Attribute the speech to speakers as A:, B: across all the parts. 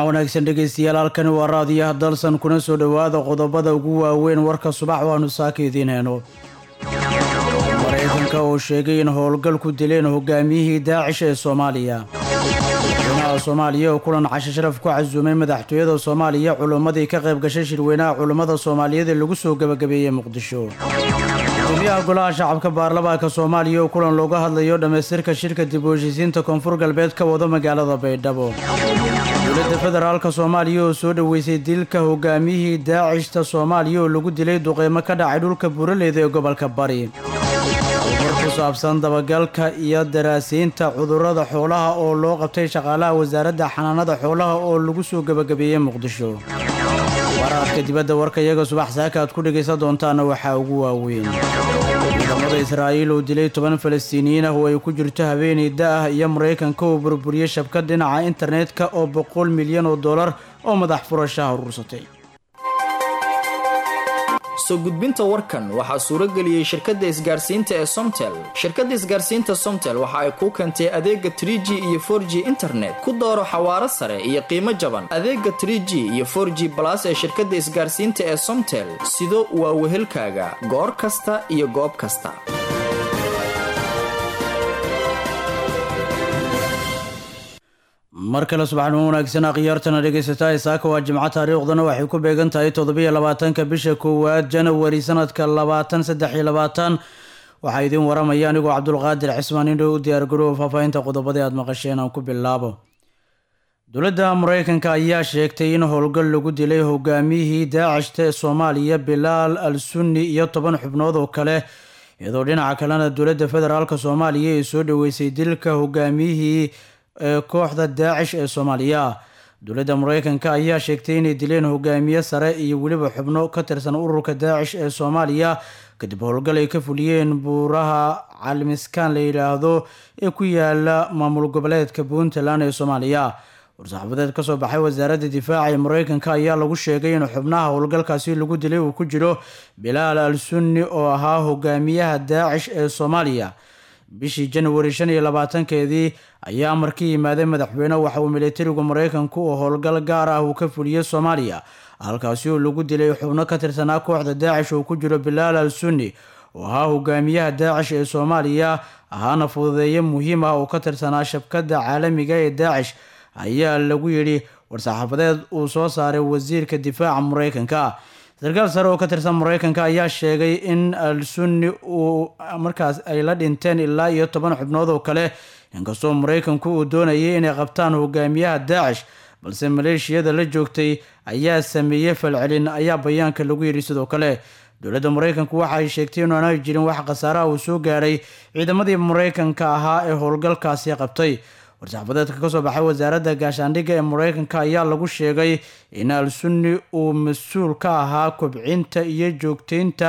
A: subax wanaagsan dhegeystayaal halkani waa raadiyaha dalsan kuna soo dhowaada qodobada ugu waaweyn warka subax waanu saaka idiin heyno maraykanka oo sheegay in howlgal ku dileen hogaamiyihii daacish ee soomaaliya madaxweynaha soomaaliya oo kulan cashe sharaf ku casuumay madaxtooyada soomaaliya culummadii ka qayb gashay shirweynaha culummada soomaaliyeed ee lagu soo gebagabeeyey muqdisho gudoomiyaha golaha shacabka baarlamaanka soomaaliya oo kulan looga hadlayo dhammaystirka shirka dib u heshiisiinta koonfur galbeed ka wado magaalada baydhabo dowladda federaalka soomaaliya oo soo dhoweysay dilka hogaamiyihii daacishta soomaaliya oo lagu dilay duqeymo ka dhacay dhulka buuraleyda ee gobolka bari war ku saabsan dabagalka iyo daraasiinta cudurrada xoolaha oo loo qabtay shaqaalaha wasaaradda xanaanada xoolaha oo lagu soo gebagabeeyey muqdisho waraadka dibadda warka iyaga subax saaka aad ku dhegaysan doontaana waxaa ugu waaweyn ciidamada israa'iil oo dilay toban falastiiniyiin ah oo ay ku jirto haweeney da-ah iyo maraykanka oo burburiyey shabkad dhinaca internetka oo boqol milyan oo dollar oo madax furashaha urursatay
B: soo gudbinta warkan waxaa suuro geliyey shirkadda isgaarsiinta ee somtel shirkadda isgaarsiinta somtel waxa ay kuu keentay adeega trie g iyo for g internet ku dooro xawaaro sare iyo qiimo jaban adeega trie g iyo for g balas ee shirkadda isgaarsiinta ee somtel sido waa wehelkaaga goor kasta iyo goob kasta
A: mar kale subaxnimo wanaagsan akhyaartana dhegaysataa saaka waa jimco taariikhdana waxay ku beegan tahay toddobiyo labaatanka bisha koowaad janawari sanadka labaatan saddex iyo labaatan waxaa idiin waramaya anigoo cabdulqaadir cismaan indhow u diyaargaroowa faahfaahinta qodobadii aad maqasheen aan ku bilaabo dowladda maraykanka ayaa sheegtay in howlgal lagu dilay hogaamiyihii daacishta ee soomaaliya bilaal al sunni iyo toban xubnood oo kale iyadoo dhinaca kalena dowladda federaalk soomaaliya ay soo dhoweysay dilka hogaamiyihii ee kooxda daacish ee soomaaliya dowladda maraykanka ayaa sheegtay inay dileen hogaamiye sare iyo weliba xubno ka tirsan ururka daacish ee soomaaliya kadib howlgal ay ka fuliyeen buuraha calimiskaan la yidhaahdo ee ku yaala maamul goboleedka puntland ee soomaaliya war-saxaafadeed kasoo baxay wasaaradda difaaca ee maraykanka ayaa lagu sheegay in xubnaha howlgalkaasi lagu dilay uu ku jiro bilaal al sunni oo ahaa hogaamiyaha daacish ee soomaaliya bishii janwari shan iyo labaatankeedii ayaa markii yimaaday madaxweyne waxa uu militarigu maraykanku oo howlgal gaar ah uu ka fuliyey soomaaliya halkaasi oo lagu dilay xubno ka tirsanaa kooxda daacish oo ku jiro bilaal al sunni oo ahaa hogaamiyaha daacish ee soomaaliya ahaana fududeeye muhiim ah oo ka tirsanaa shabkadda caalamiga ee daacish ayaa lagu yidhi war-saxaafadeed uu soo saaray wasiirka difaaca maraykanka sarkaal sare oo ka tirsan maraykanka ayaa sheegay in al sunni uu markaas ay la dhinteen ilaa iyo toban xubnood oo kale inkastoo maraykanku uu doonayay inay qabtaan hogaamiyaha daacish balse maleeshiyada la joogtay ayaa sameeyey falcelin ayaa bayaanka lagu yidhi sidoo kale dowladda maraykanku waxa ay sheegtay in aanay jirin wax khasaaraha uu soo gaaray ciidamadii maraykanka ahaa ee howlgalkaasi qabtay war-saxaafadeedka kasoo baxay wasaaradda gaashaandhigga ee maraykanka ayaa lagu sheegay in al sunni uu mas-uul ka ahaa kobcinta iyo joogteynta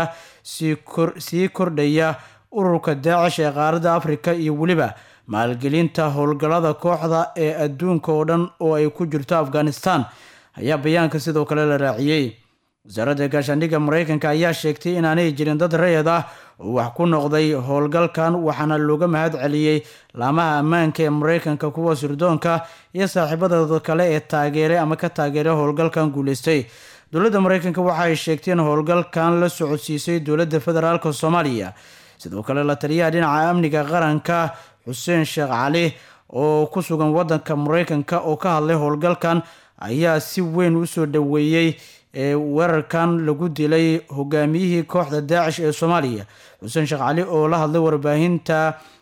A: sii kordhaya ururka daacish ee qaaradda afrika iyo weliba maalgelinta howlgallada kooxda ee adduunka oo dhan oo ay ku jirto afghanistan ayaa bayaanka sidoo kale la raaciyey wasaaradda gaashaandhigga maraykanka ayaa sheegtay inaanay jirin dad rayad ah oo wax ku noqday howlgalkan waxaana looga mahad celiyey laamaha ammaanka ee maraykanka kuwa sirdoonka iyo saaxiibadooda kale ee taageeray ama ka taageeray howlgalkan guuleystay dowladda maraykanka waxa ay sheegtay in howlgalkan la socodsiisay dowladda federaalk soomaaliya sidoo kale la taliyaha dhinaca amniga qaranka xuseen sheekh cali oo ku sugan wadanka maraykanka oo ka hadlay howlgalkan ayaa si weyn usoo dhoweeyey weerarkan lagu dilay hogaamiyihii kooxda daacish ee soomaaliya xuseen sheekh cali oo la hadlay warbaahinta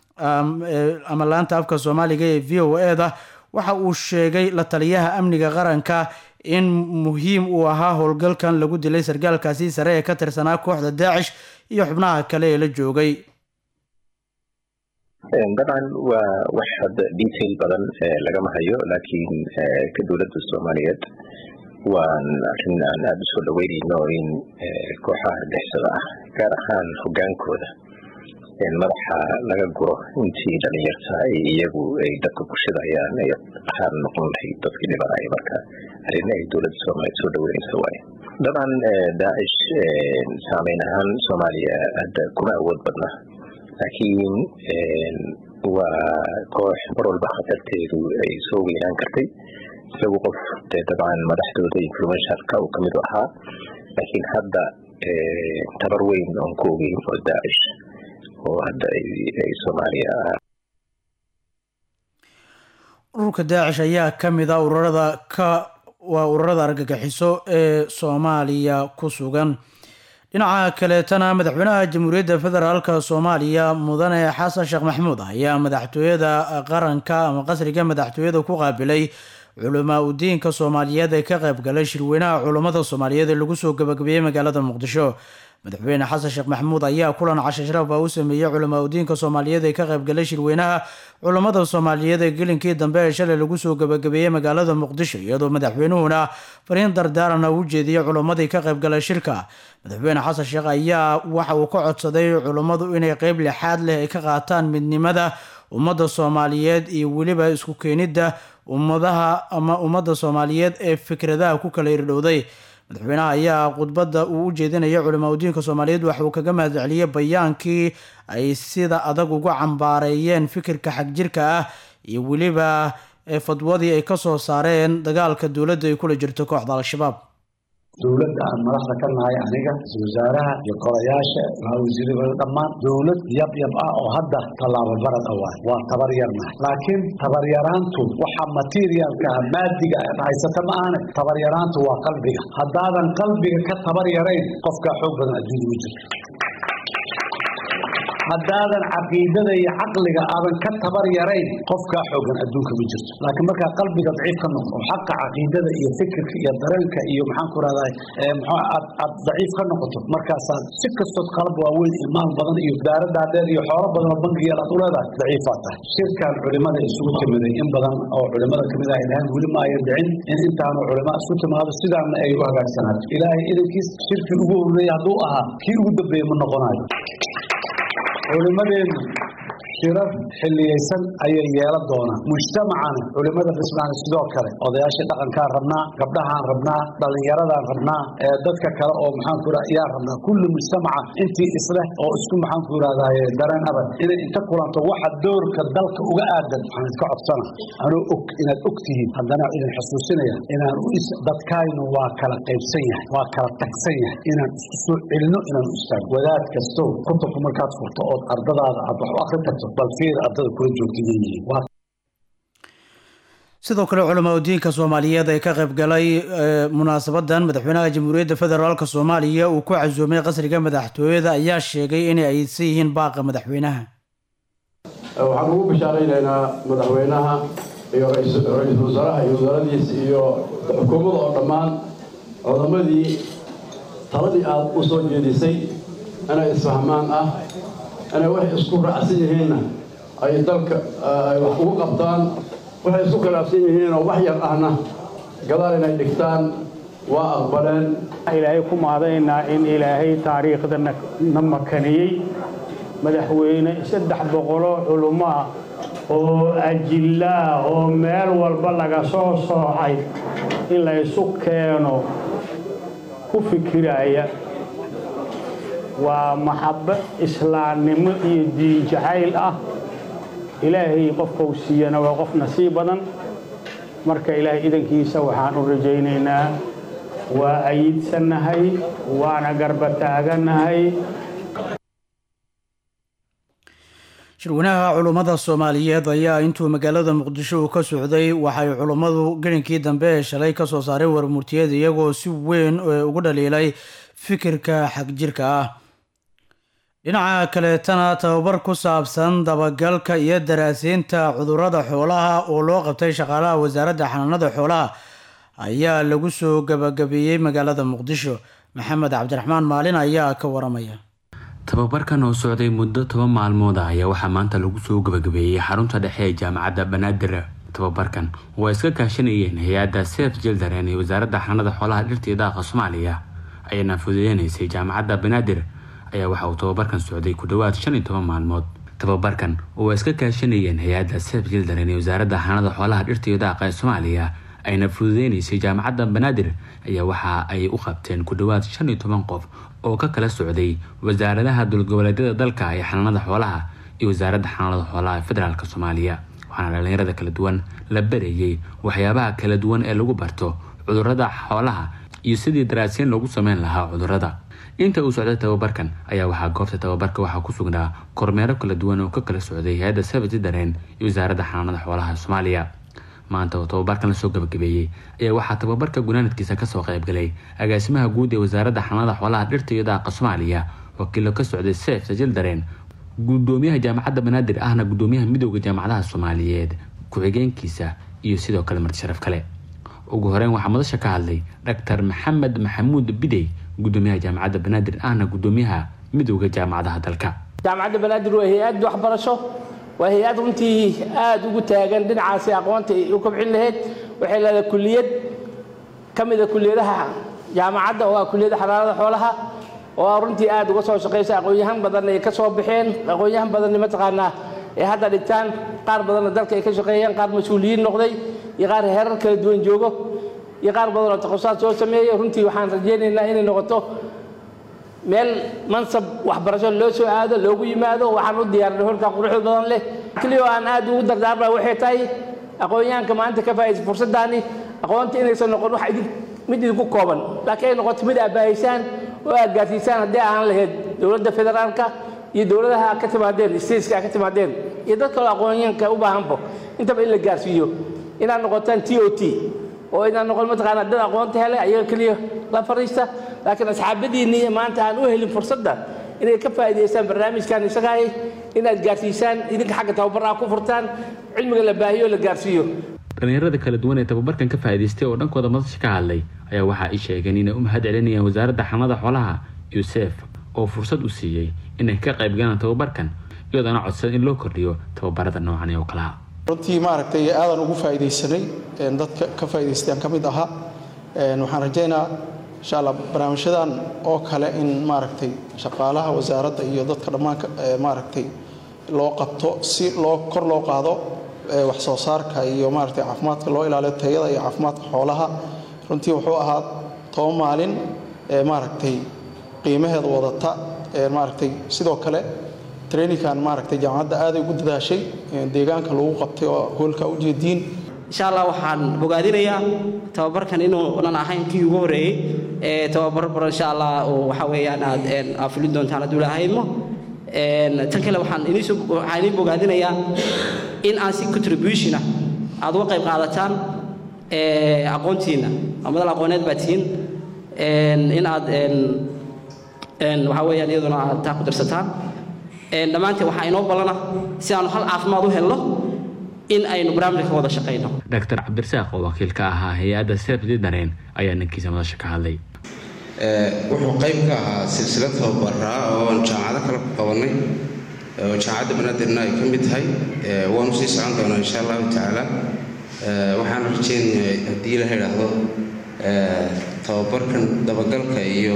A: ama laanta afka soomaaliga ee v o e da waxa uu sheegay la taliyaha amniga qaranka in muhiim uu ahaa howlgalkan lagu dilay sargaalkaasi sare ee ka tirsanaa kooxda daacish iyo xubnaha kale ee la joogay
C: dabcan waa wax hadda detail badan lagama hayo laakiin ka dowladda soomaaliyeed waan arrin aan aada usoo dhaweynayno in kooxaha argixisada ah gaar ahaan hogaankooda madaxa laga guro intii dhalinyarta ay iyagu ay dadka ku shidayaan ay ahaan noqon lahayd dadkii dhibanaya marka arrin ay dowladda soomaaliyeed soo dhaweynaysa waaye dabcan daacish saameyn ahaan soomaaliya hadda kuma awood badna laakiin waa koox mar walba khatarteedu ay soo weynaan kartay isagu qof dee dabcan madaxdooda influencerka uu kamid ahaa laakiin hadda tabar weyn oon ku ogeyn oo daacish oo hadda ay soomaaliya
A: ururka daacish ayaa ka mid a ururada ka waa ururada argagixiso ee soomaaliya ku sugan dhinaca kaleetana madaxweynaha jamhuuriyadda federaalka soomaaliya mudane xasan sheekh maxamuud ayaa madaxtooyada qaranka ama qasriga madaxtooyada ku qaabilay culamaa udiinka soomaaliyeed ee ka qaybgalay shirweynaha culummada soomaaliyeed ee lagu soo gabagabeeyey magaalada muqdisho madaxweyne xasan sheekh maxamuud ayaa kulan cashe sharaf ah u sameeyey culamaa udiinka soomaaliyeed ee ka qaybgalay shirweynaha culummada soomaaliyeed ee gelinkii dambe ee shalay lagu soo gabagabeeyey magaalada muqdisho iyadoo madaxweynuhuna fariin dardaarana u jeediyey culummadii ka qaybgalay shirka madaxweyne xasan sheekh ayaa waxa uu ka codsaday culummadu inay qeyb lixaad leh ay ka qaataan midnimada ummadda soomaaliyeed iyo weliba isku keenidda ummadaha ama ummadda soomaaliyeed ee fikradaha ku kala irdhowday madaxweynaha ayaa khudbadda uu u jeedinaya culamaa udiinka soomaaliyeed waxa uu kaga mahadceliyey bayaankii ay sida adag uga cambaareeyeen fikirka xagjirka ah iyo weliba fadwadii ay kasoo saareen dagaalka dowladda ay kula jirto kooxda al-shabaab
D: dowladda aan madaxda ka nahay aniga ra-isul wasaaraha iyo golayaasha wasiirada dhammaan dowlad yab yab ah oo hadda tallaabo barad a waay waa tabar yarnahay laakiin tabaryaraantu waxa materialka maadiga aad haysata ma ahane tabaryaraantu waa qalbiga haddaadan qalbiga ka tabar yarayn qofkaa xoog badan adduunya ma jirto haddaadan caqiidada iyo caqliga aadan ka tabar yarayn qofkaa xoogan adduunka ma jirto laakiin markaa qalbiga daciif ka noqdo oo xaqa caqiidada iyo fikirka iyo dareenka iyo maxaan ku rahdaa aad aad daciif ka noqoto markaasaad si kastood qalab waaweyn iyo maal badan iyo daaradaa dheer iyo xoolo badan oo bankiga aad u leedahay daciifaad tahay shirkan culimada isugu timiday in badan oo culimada kamid ah ilahan weli ma ayan dhicin in intaanu culima isku timaado sidaana ay u hagaagsanaato ilaahay idankiis shirkii ugu horreeyey hadduu ahaa kii ugu dambeeye ma noqonayo culimadeenu shirar xilliyeysan ayay yeelan doonaan mujtamacana culimada dhismaana sidoo kale odayaasha dhaqankaan rabnaa gabdhahaan rabnaa dhallinyaradaan rabnaa dadka kale oo maxaanku raa yaa rabnaa kulli mujtamaca intii isleh oo isku maxaanku irahdaye dareen abad inay inta kulanto waxa doorka dalka uga aadan waxaan idka codsana anuu og inaad og tihiin haddana idin xusuusinaya inaan u dadkaynu waa kala qaybsan yahay waa kala tagsan yahay inaan isku soo celino inaan u istaago wadaad kasto kutubka markaad furto ood ardadaada aad wax u akrin karto
A: sidoo kale culamaa udiinka soomaaliyeed ee ka qaybgalay munaasabadan madaxweynaha jamhuuriyadda federaalk soomaaliya uu ku casuumay qasriga madaxtooyada ayaa sheegay inay aysan yihiin baaqa madaxweynaha
E: waxaan ugu bishaaraynaynaa madaxweynaha iyo ra-iisul wasaaraha iyo wasaaradiisa iyo xukuumadda oo dhammaan cudamadii taladii aada u soo jeedisay inay isfahmaan ah inay waxay isku raacsan yihiinna ay dalka ay wax ugu qabtaan waxay isku khilaafsan yihiinoo wax yar ahna gadaal inay dhigtaan waa aqbaleen
F: ilaahay ku maadaynaa in ilaahay taariikhda na makaniyey madaxweyne saddex boqoloo culummo ah oo ajillaa oo meel walba laga soo soocay in la ysu keeno ku fikiraya waa maxabbo islaamnimo iyo diin jacayl ah ilaahay qofkau siiyana waa qof nasiib badan marka ilaahay idankiisa waxaan u rajaynaynaa waa ayidsannahay waana garba taaganahay
A: shirweynaha culummada soomaaliyeed ayaa intuu magaalada muqdisho uu ka socday waxay culummadu gelinkii dambe ee shalay kasoo saareen warmurtiyeed iyagoo si weyn ugu dhaliilay fikirka xagjirka ah dhinaca kaleetana tababar ku saabsan dabagalka iyo daraasiinta cudurada xoolaha oo loo qabtay shaqaalaha wasaaradda xanaanada xoolaha ayaa lagu soo gabagabeeyey magaalada muqdisho maxamed cabdiraxmaan maalin ayaa ka waramaya
G: tababarkan oo socday muddo toban maalmood ah ayaa waxaa maanta lagu soo gabagabeeyey xarunta dhexe ee jaamacadda banaadir tababarkan oo ay iska kaashanayeen hay-adda sef jildareen ee wasaaradda xanaanada xoolaha dhirta iyo daaqa soomaaliya ayaana fududeynaysay jaamacadda banaadir ayaa waxa uu tababarkan socday ku dhowaad shan iyo toban maalmood tababarkan oo ay iska kaashanayeen hay-adda sef jildareen ee wasaaradda xanaanada xoolaha dhirta iyo daaqa ee soomaaliya ayna fududeynaysay jaamacadda banaadir ayaa waxa ay u qabteen ku dhowaad shan iyo toban qof oo ka kala socday wasaaradaha dowladgoboleedyada dalka ee xanaanada xoolaha iyo wasaaradda xanaanada xoolaha ee federaalk soomaaliya waxaana dhalinyarada kala duwan la barayey waxyaabaha kala duwan ee lagu barto cudurada xoolaha iyo sidii daraasiin loogu sameyn lahaa cudurada inta uu socday tababarkan ayaa waxaa goobta tababarka waxaa ku sugnaa kormeero kala duwan oo ka kala socday hay-adda sabati dareen iyo wasaaradda xanaanada xoolaha soomaaliya maanta oo tababarkan lasoo gabagabeeyey ayaa waxaa tababarka gunaanadkiisa kasoo qaybgalay agaasimaha guud ee wasaaradda xanaanada xoolaha dhirta iyo daaqa soomaaliya wakiilo ka socday seef sajil dareen gudoomiyaha jaamacadda banaadir ahna gudoomiyaha midooda jaamacadaha soomaaliyeed ku-xigeenkiisa iyo sidoo kale marti sharaf kale ugu horeyn waxaa madasha ka hadlay dhaktar maxamed maxamuud bidey gudoomiyaha jaamacadda banaadir ahna gudoomiyaha midooda jaamacadaha dalka
H: jaamacadda banaadir waa hay-ad waxbarasho waa hay-ad runtii aada ugu taagan dhinacaasi aqoonta u kobcin lahayd waxay leedahay kuliyad ka mida kuliyadaha jaamacadda oo ah kuliyadda xanaanada xoolaha oo runtii aada uga soo shaqaysa aqoon-yahan badan ay ka soo baxeen aqoon-yahan badanna mataqaanaa ay hadda dhigtaan qaar badanna dalka ay ka shaqeeyeen qaar mas-uuliyiin noqday iyo qaar heerar kala duwan joogo iyo qaar badan oo takhasusad soo sameeyey runtii waxaan rajaynaynaa inay noqoto meel mansab waxbarasho loo soo aado loogu yimaado waxaan u diyaarinay holkaa quruxda badan leh keliya oo aan aad ugu dardaarma waxay tahay aqoon-yahanka maanta ka faa'idaysa fursaddaani aqoonta inaysan noqon wax idin mid idinku kooban laakiin ay noqoto mid aad baahaysaan oo aad gaarsiisaan haddii aan lahayd dowladda federaalka iyo dowladaha ka timaadeen stateska ka timaadeen iyo dad kaloo aqoonyahanka u baahanbo intaba in la gaarsiiyo inaad noqotaan t o t oo inaan noqon mataqaanaa dad aqoonta helay ayaga keliya la fariista laakiin asxaabadiinni maanta aan u helin fursadda inay ka faa'iidaystaan barnaamijkan isagahay inaad gaarsiisaan idinka xagga tababarraa ku furtaan cilmiga la baahiyo la gaarsiiyo
G: dhalinyarada kala duwan ee tababarkan ka faa'iidaystay oo dhankooda madasha ka hadlay ayaa waxaa ay sheegeen inay u mahad celinayaan wasaaradda xanada xoolaha yusef oo fursad u siiyey inay ka qayb galaan tababarkan iyadoona codsan in loo kordhiyo tababarada noocan oo kalaha
I: runtii maaragtay aadan ugu faa'iidaysanay dadka ka faa'iidaystaan ka mid ahaa waxaan rajaynaa insha allah barnaamijyadan oo kale in maaragtay shaqaalaha wasaaradda iyo dadka dhammaan maaragtay loo qabto si loo kor loo qaado wax soo saarka iyo maaragtay caafimaadka loo ilaaliyo tayada iyo caafimaadka xoolaha runtii wuxuu ahaa toban maalin maaragtay qiimaheeda wadata maaragtay sidoo kale traininkan maaragtay jaamacadda aaday ugu dadaashay deegaanka lagu qabtay oo hoolka ujeediin
J: insha allah waxaan bogaadinayaa tababarkan inuunan ahayn kii ugu horeeyey ee tababar baro insha allah oo waxa weeyaan aad aad fulin doontaan hadduu ilaahaymo tan kale waxaan iniisoo waxaan idiin bogaadinayaa in aan si contribution ah aad uga qayb qaadataan aqoontiina madal aqooneed baa tihiin in aad waxa weeyaan iyaduna aad taa ku darsataan dhammaanteen waxaa inoo ballana si aanu hal caafimaad u helno in aynu barnaamijka ka wada shaqayno
G: dhaktar cabdirasaaq oo wakiil ka ahaa hay-adda seefdi dareen ayaa ninkiisa madasha ka hadlay
K: wuxuu qayb ka ahaa silsilad tababaraa oo jaamacado kale ku qabanay oo jaamacadda banaadirna ay ka mid tahay waanu sii socon doonaa insha allahu tacaala waxaan rajeynayaa haddii la idhaahdo tababarkan dabagalka iyo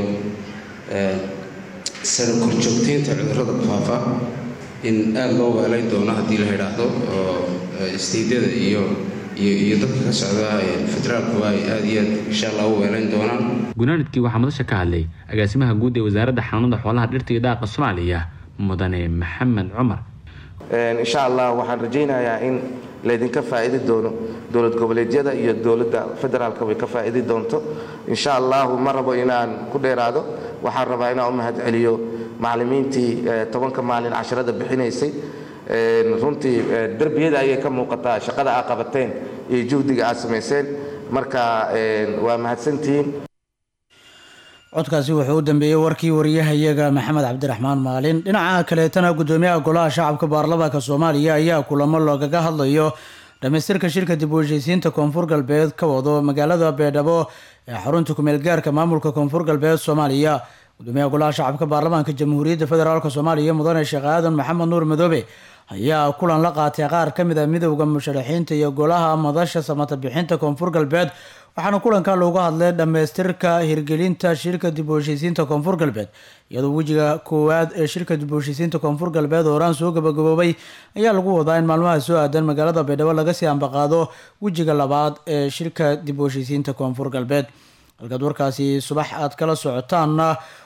K: sara korjoogteynta cudurrada faafa in aada loo weelayn doono haddii la idhaahdo oo isteydyada iyo iyo dadka ka socda federaalkuba ay aada iyo aad insha allah u weelayn doonaan
G: gunaanadkii waxaa madasha ka hadlay agaasimaha guud ee wasaaradda xanaanada xoolaha dhirta iyo daaqa soomaaliya mudane maxamed cumar
L: insha allah waxaan rajaynayaa in laydinka faa'idi doono dowlad goboleedyada iyo dowladda federaalka way ka faa'idi doonto insha allahu ma rabo inaan ku dheeraado waxaan rabaa inaan u mahad celiyo macallimiintii tobanka maalin casharada bixinaysay runtii derbiyada ayay ka muuqataa shaqada aa qabateen iyo juhdiga aad samayseen marka waa mahadsantihiin
A: codkaasi wuxuu u dambeeyey warkii wariyahayaga maxamed cabdiraxmaan maalin dhinaca kaleetana gudoomiyaha golaha shacabka baarlamaanka soomaaliya ayaa kulamo loogaga hadlayo dhamaystirka shirka dib u heshiisiinta koonfur galbeed ka wado magaalada beedhabo ee xarunta kumeel gaarka maamulka koonfur galbeed soomaaliya gudoomiyaha golaha shacabka baarlamaanka jamhuuriyadda federaalk soomaaliya mudane sheekh aadan maxamed nuur madoobe ayaa kulan la qaatay qaar ka mid a midowda musharaxiinta iyo golaha madasha samata bixinta koonfur galbeed waxaana kulanka loogu hadlay dhammaystirka hirgelinta shirka dib u heshiisiinta koonfur galbeed iyadoo wejiga koowaad ee shirka dib u heshiisiinta koonfur galbeed oo horaan soo gabagaboobay ayaa lagu wadaa in maalmaha soo aadan magaalada baydhabo laga sii ambaqaado wejiga labaad ee shirka dib u heshiisiinta koonfur galbeed halkaad warkaasi subax aad kala socotaanna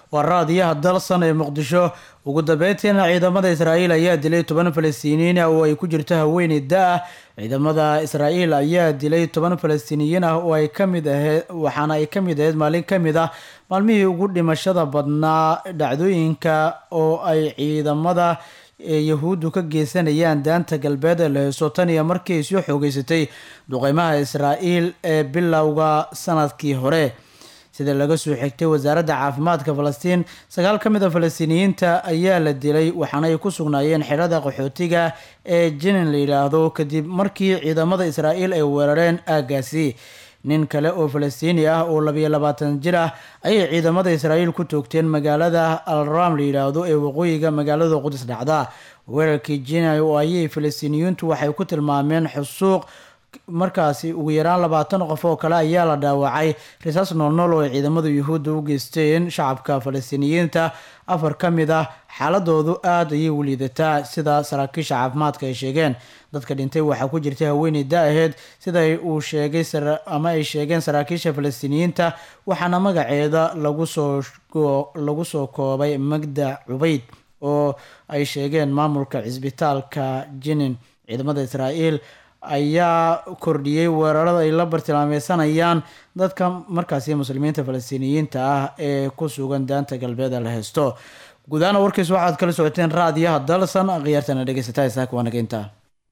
A: waa raadiyaha dalsan ee muqdisho ugu dambeyntiina ciidamada israa'iil ayaa dilay toban falastiiniyiin ah oo ay ku jirto haweeney da-ah ciidamada israa'iil ayaa dilay toban falastiiniyiin ah oo ay ka mid aheed waxaana ay ka mid aheyd maalin ka mid ah maalmihii ugu dhimashada badnaa dhacdooyinka oo ay ciidamada yahuuddu ka geysanayaan daanta galbeed ee la heyso tan iyo markii ay soo xoogeysatay duqeymaha israa'iil ee bilowga sanadkii hore sida laga soo xigtay wasaaradda caafimaadka falastiin sagaal ka mid a falastiiniyiinta ayaa la dilay waxaana ay ku sugnaayeen xerada qaxootiga ee jinin la yidhaahdo kadib markii ciidamada israa'iil ay weerareen aaggaasi nin kale oo falastiini ah oo labiyo labaatan jir ah ayay ciidamada israa'iil ku toogteen magaalada alram la yidhaahdo ee waqooyiga magaalada qudus dhacda weerarkii jina oo ayay falastiiniyiintu waxay ku tilmaameen xusuuq markaasi ugu yaraan labaatan qof oo kale ayaa la dhaawacay risaas noolnool oo ay ciidamada yuhuudda u geysteen shacabka falastiiniyiinta afar ka mid ah xaaladoodu aada ayay u liidataa sida saraakiisha caafimaadka ay sheegeen dadka dhintay waxaa ku jirtay haweeney da-aheed sida uu sheegay ama ay sheegeen saraakiisha falastiiniyiinta waxaana magaceeda lagu soo lagu soo koobay magda cubayd oo ay sheegeen maamulka cisbitaalka jinin ciidamada israa'iil ayaa kordhiyey weerarada ay la bartilmaameysanayaan dadka markaasi muslimiinta falastiiniyiinta ah ee ku sugan daanta galbeed la haysto guudahaana warkiis waxaad kala socoteen raadiyaha dalsan khiyaartana dhegeysataa isaaka waanageynta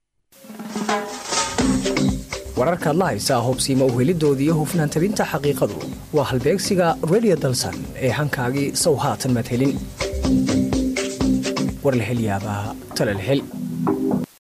M: wararkaad la haysaa hubsiima uhelidooda iyo hufnaan tabinta xaqiiqadu waa halbeegsiga radio dalsan ee hankaagii sow haatan madhelin war la hel yaabaa tala la hel